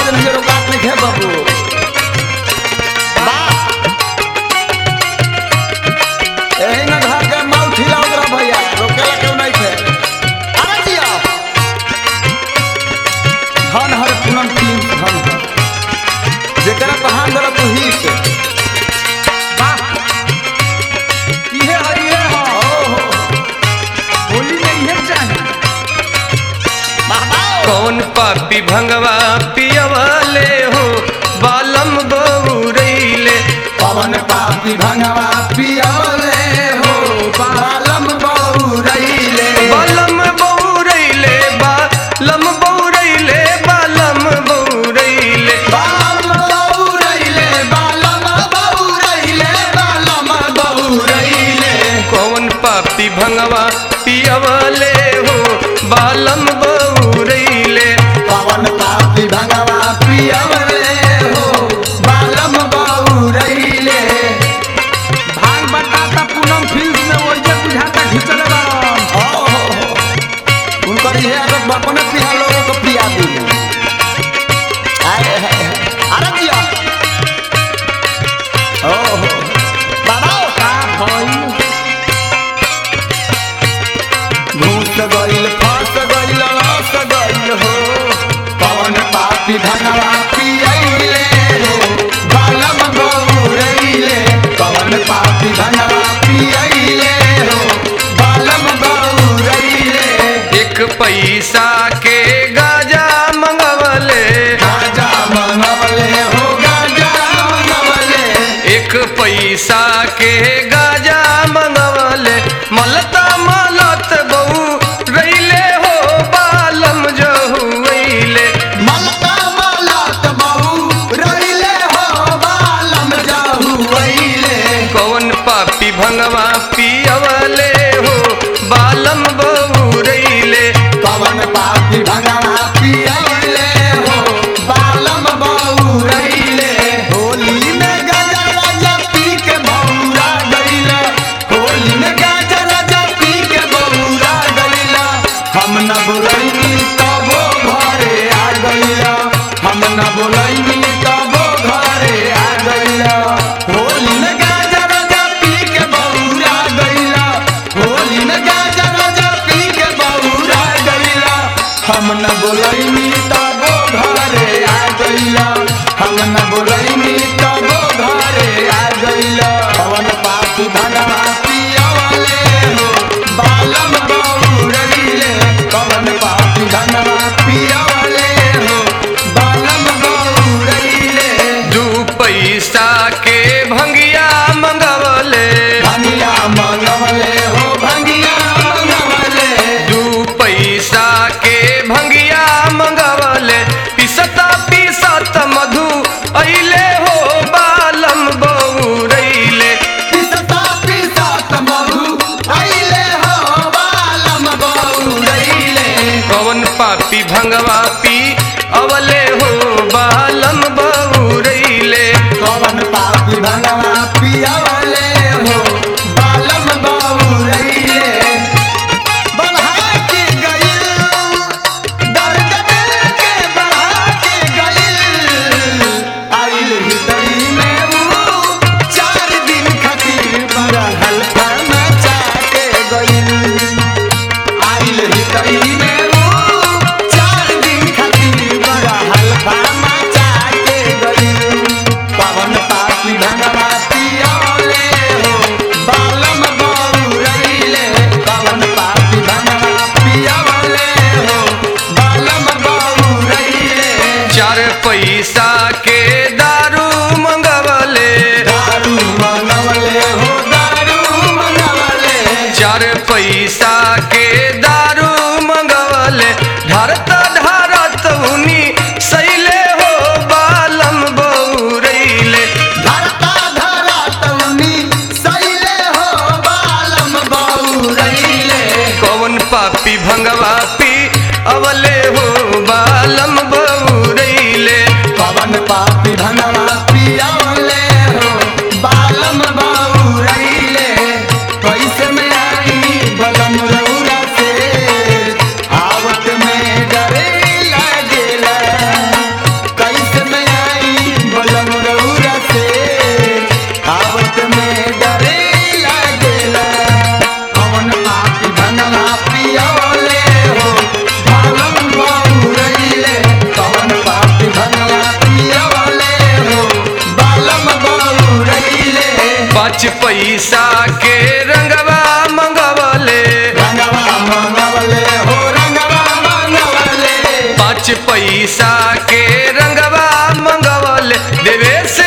भोजन के रोकात नहीं है बाबू एही ना घर के माल खिलाओ तोरा भैया रोकेला क्यों नहीं थे अरे जिया धन हर पूनम तीन धन हर जेकरा पहान दर तू ही के इहे है इहे है ओहो होली में इहे चाही कौन पापी भंगवा पियवले हो बालम बौरैले पवन पापी भंगवा पियवले हो बालम बौरैले बालम बौरैले बालम बौरैले बालम बौरैले बालम बौरैले बालम बौरैले बालम बौरैले कौन पापी भंगवा पियवले हो बालम बौरैले पवन पापी भंगवा पियवले हो बालम बौरैले भांग बताता पूनम फिल्म में ओइजे बुझाता घिचले बारन ओहो उनकर ये आदत बापन पिया लोगों को पिया दी आए है अरे जिया ओहो बाबा का भई घूस गइल फंस गइल रस गइल हो पवन पापी धनवा पियैले हो बालम गौरैले पवन पापी धनवा पियैले हो बालम गौरैले एक पैसा के गाजा मंगवले गाजा मंगवले हो गाजा मंगवले एक पैसा के गाजा मंगवले मलता मलत बहु रैले हो बालम जहुले मलका मलत बहु रैले हो बालम जाहुवैले कौन पापी भंगवा पियवले हो बालम बहु रैले पवन पापी भगवा पियले हो बालम बौरैले होली में गाजा राजा पी के बौरा गइला होली में गाजा राजा पी के बौरा गइला हम न बोलैनी तबो घरे आ गइला हम न बोलैनी तबो घरे आ गइला होली में गाजा राजा पी के बौरा गइला होली में गाजा राजा पी के बौरा गइला हम न बोलैनी तबो घरे आ गइला हम न बोलैनी तबो घरे आ गइला पवन पापी धनवा पियवले हो बालम बौरैले पवन पापी धनवा पियवले हो बालम बौरैले दू पैसा के भंगिया मंगवले भंगिया मंगवले हो भंगिया मंगवले दू पैसा के भंगिया मंगवले पिसता पिसत मधु अइले हो बालम बौरैले पिसता पिसत मधु अइले हो बालम बौरैले कौन पापी भंगवा पी अवले हो बालम बौरैले कवन पापी भगवा पियवले हो बालम बौरैले बढ़ा के गइल दर्द दिल के बढ़ा के गइल आइल हृदय में वो चार दिन खातिर बड़ा हल्का मचा के गइल आइल हृदय में वो चार दिन खातिर बड़ा हल्का मचा के गइल पवन पापी भगवा पियले हो बालम बौरैले पवन पापी भगवा पियले हो बालम बौरैले चार पैसा के दारू मंगवले दारू मंगवले हो दारू मंगवले चार पैसा के दारू मंगवले ढारत ढारत उनी सैले हो बालम बौरैले धरता धरा तउनी सैले हो बालम बौरैले कौन पापी भंगवा पी अवले हो बालम बौरैले पवन पापी धनवा पियले हो बालम बौरैले कैसे में आई बलम पाँच पैसा के रंगवा मंगवले रंगवा मंगवले हो रंगवा मंगवले पाँच पैसा के रंगवा मंगवले देवेश